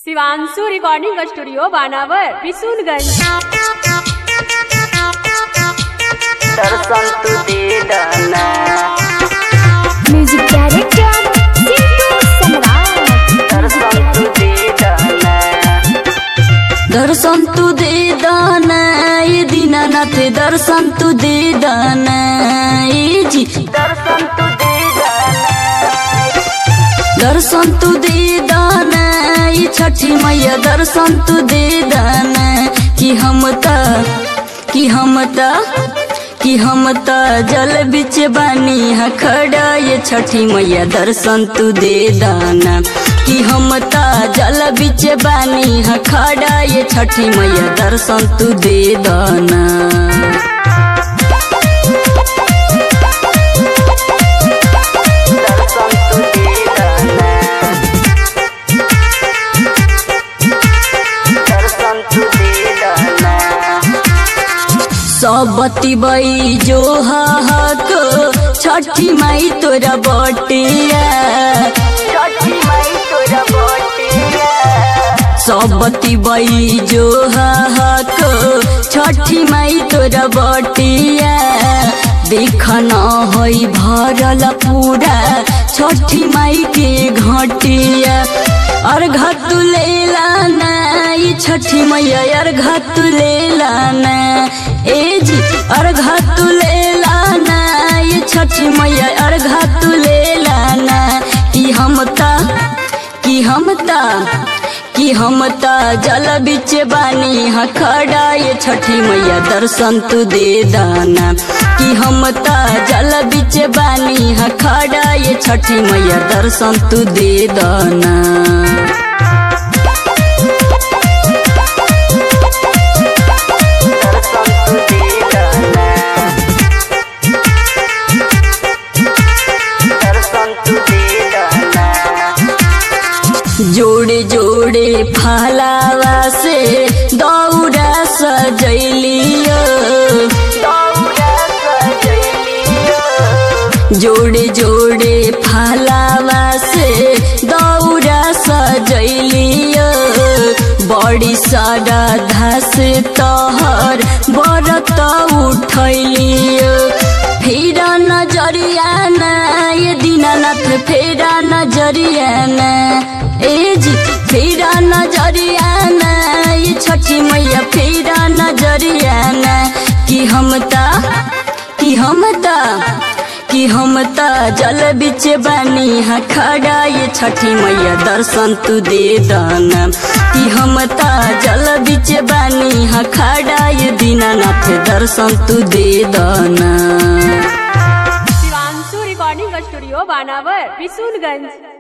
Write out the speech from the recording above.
Shivanshu recording studio Banawar Bishunganj दर्शन तू दे दना म्यूजिक डायरेक्टर सिंटू सम्राट दर्शन तू दे दना दर्शन तू दे दना ये दीनानाथ दर्शन तू दे दना ये जी दर्शन तू दे दना दर्शन तू दे दना ये छठी मैया दर्शन तू दे दना कि हम त कि हम त कि हम त जल बिच बानी हा खड़ा ये छठी मैया दर्शन तू दे दाना कि हम त जल बिच बानी हा खड़ा ये छठी मैया दर्शन तू दे दाना दर्शन तू दे दाना दर्शन तू दे दाना सबती बई जो हक छठी माई तोरा बटिया छठी माई तोरा बटिया सबती बई जो हक छठी माई तोरा बटिया देख न होई भरल पूरा छठी माई के घटिया अर्घ तू लेला ना ये छठी मैया अर्घ तू लेला ना ए जी अर्घ तू लेला ना ये छठी मैया अर्घ तू लेला ना कि हम ता कि हम ता कि हम ता जल बिच बानी हा खड़ा ये छठी मैया दर्शन तू दे दाना कि हम ता जल बिच बानी हा खड़ा ये छठी मैया दर्शन तू दे दाना दर्शन तू दे दाना दर्शन तू दे दाना जोड़े जोड़े फलावा से दौड़ा सजैलियो दौड़ा सजैलियो जोड़े जोड़े फलावा से दौड़ा सजैलियो बड़ी सारा घास तहर बरत उठैलियो फेरा नजरिया ना ये दीनानाथ फेरा नजरिया ना ए जी फेरा नजरिया ना ये छठी मैया फेरा नजरिया ना कि हम ता कि हम ता कि हम ता जल बिच बानी हा खड़ा ये छठी मैया दर्शन तू दे दाना कि हम ता जल बिच बानी हा खड़ा ये दीनानाथ दर्शन तू दे दाना शिवांशु रिकॉर्डिंग स्टूडियो बानावर बिशुनगंज